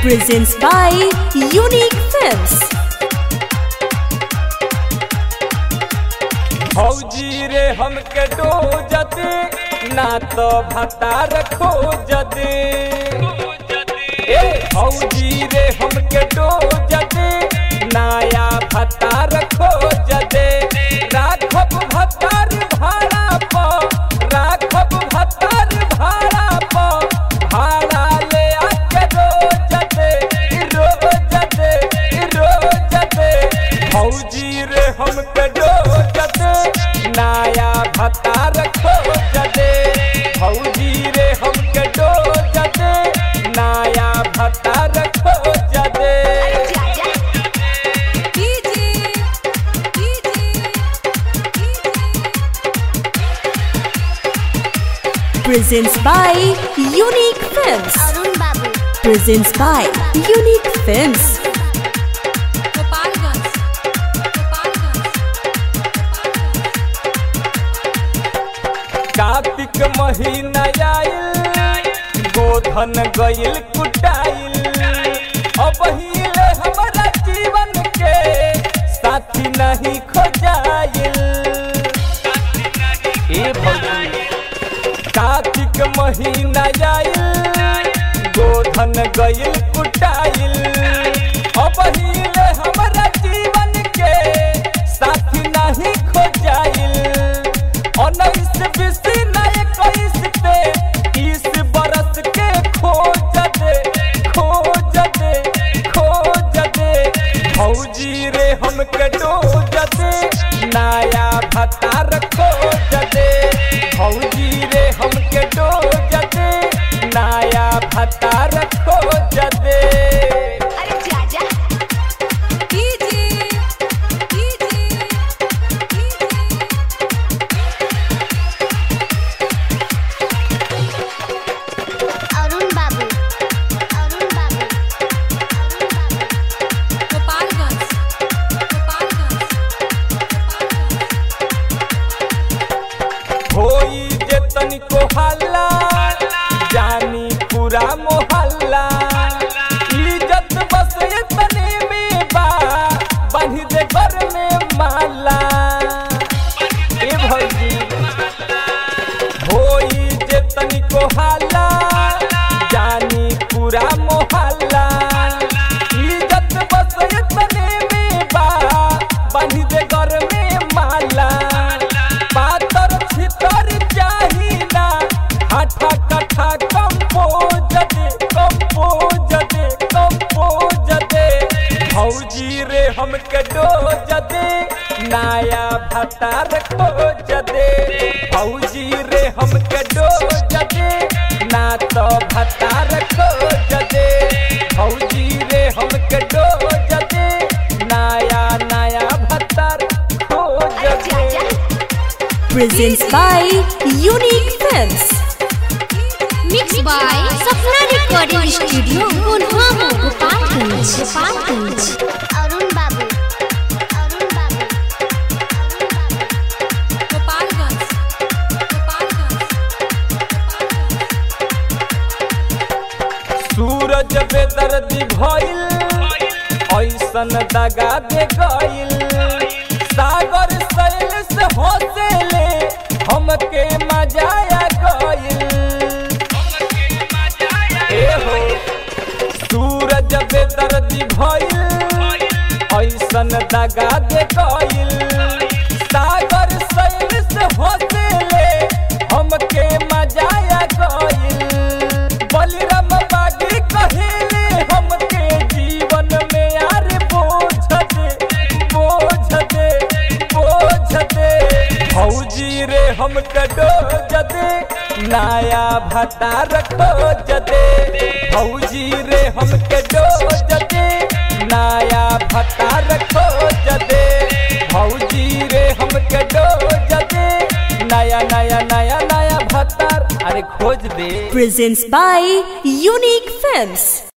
presents by Unique Films. फौजी रे हमके डोजत ना तो भतार खोजत ए फौजी रे हमके डोजत नया भतार खोजत राखब भतार भाड़ा प राखब भतार भाड़ा प भाड़ा ले आके रोजत रोजत रोजत फौजी रे हमके डोजत नया भतार खोजत फौजी रे हमके डोजत नया भतार खोजत Presents by Unique Films. Arun बाबू Presents by Unique Films. Kartik महीना आइल गोधन गइल कुटाइल अब हिले हमारा जीवन के साथी नहीं खोजाइल ए भौजी कार्तिक महीना आइल गोधन गइल कुटाइल अब हिले हमारा जीवन के साथी नहीं खोजाइल उन्नीस बीस नए इक्कीस पे तीस बरस के खोज दे खोज दे खोज दे फौजी रे हमके डोज दे नया भतार खोज दे फौजी रे हमके डोज दे नया भतार खोज दे अरे जाजा अरुण बाबू अरुण बाबू अरुण बाबू होई जे तनिको हल्ला जानी पूरा मोहल्ला इज्जत बस तने में बा बांधी दे घर में माला ए भौजी होई जे तनिको हल्ला जानी पूरा मोहल्ला इज्जत बस तने में बा बांधी दे घर में माला पातर छितर चाहिना हाथा कथा कंपोज दे कंपोज दे कंपोज दे फौजी रे हमके डोज दे नया भतार खोज दे फौजी रे हमके डोज दे ना तो भतार खोज दे फौजी रे हमके डोज दे नया नया भतार खोज दे Presents by Unique Films. Mix by Sapna recording studio गुनहामो गोपालगंज गोपालगंज अरुण बाबू अरुण बाबू अरुण बाबू सूरज बेदर्दी भइल ऐसन दगा दे गइल सागर सैल से हौसले हमके मजाया गइल ए हो सूरज बेदर्दी भइल ऐसन दगा दे गइल सागर सैल से हौसले हमके मजाया गइल बलिराम बागी कहेले हमके जीवन में यार बोझ दे बोझ दे बोझ दे फौजी रे हमके डोज दे नया भतार खोज दे फौजी रे हमके डोज दे नया भतार खोज दे फौजी रे हमके डोज दे नया नया नया नया भतार अरे खोज दे Presents by Unique Films.